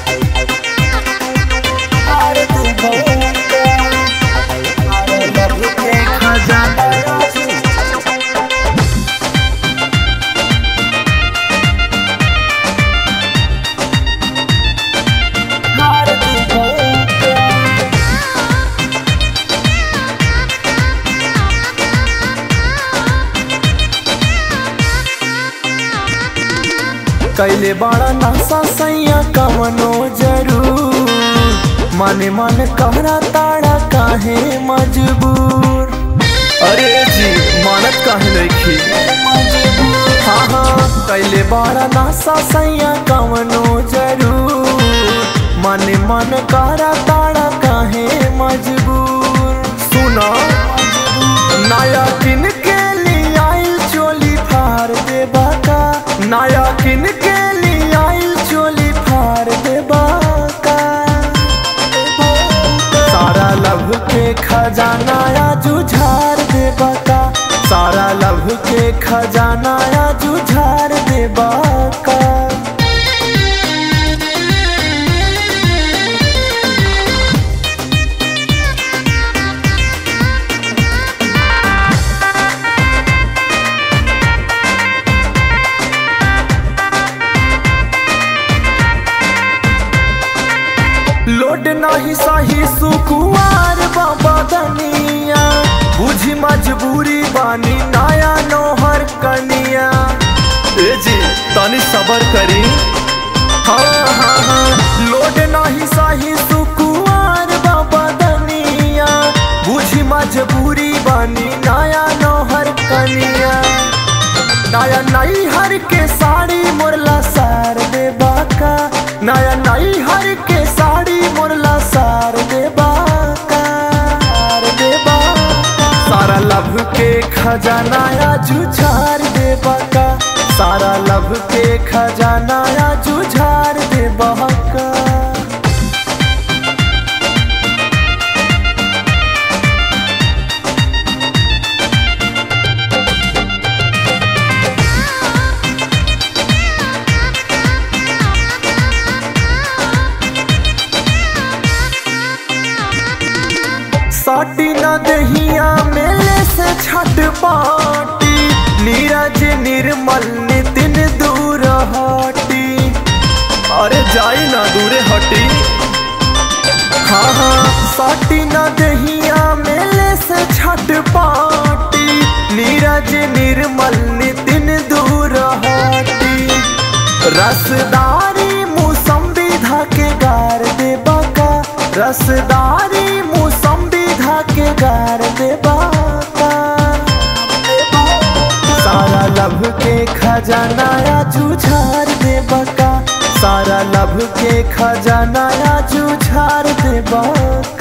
हार दे बका सारा लब के खजाना हार दे बका कैले बड़ा नशा सैया कवनो जरूर माने मन कहरा ताड़ा काहे मजबूर अरे जी मानत काहे नइखी हाँ हाँ कैले बड़ा नशा सैया कवनो जरूर माने मन कहरा ताड़ा काहे मजबूर सुना नया किन के लिए आइल चोली फार देबा का नया किन के लिए आइल चोली फार देबा का सारा लभ के खजाना या जुझार देबा का सारा लभ के खजाना या जुझार देबा का लोड नाही सही सुकुआर बाबा दनिया बुझी मजबूरी बानी नया नोहर कनिया ए जी तनी सबर करी हाँ हाँ हाँ लोड नाही सही सुकुआर बाबा दनिया बुझी मजबूरी बानी नया नोहर कनिया नया नई हर के साड़ी मोरला सार दे बाका नया नई हर के साड़ी मोरला सार दे बाका सार दे बाका सारा लभ के खजाना या जुझार दे बाका सारा लभ के खजाना या जुझार दे बाका साटी न दहिया मेले से छठ पाटी नीरज निर्मल नितिन दूर हटी अरे जाई ना दूरे हटी हाँ हाँ साटी न दहिया मेले से छठ पाटी नीरज निर्मल नितिन दूर हटी रसदारी मुसम्बी धाके गार दे बाका रसदारी मुसम्बी धाके गार दे बाका सारा लभ के खजाना या जुझार दे बका सारा लभ के खजाना या जुझार दे बका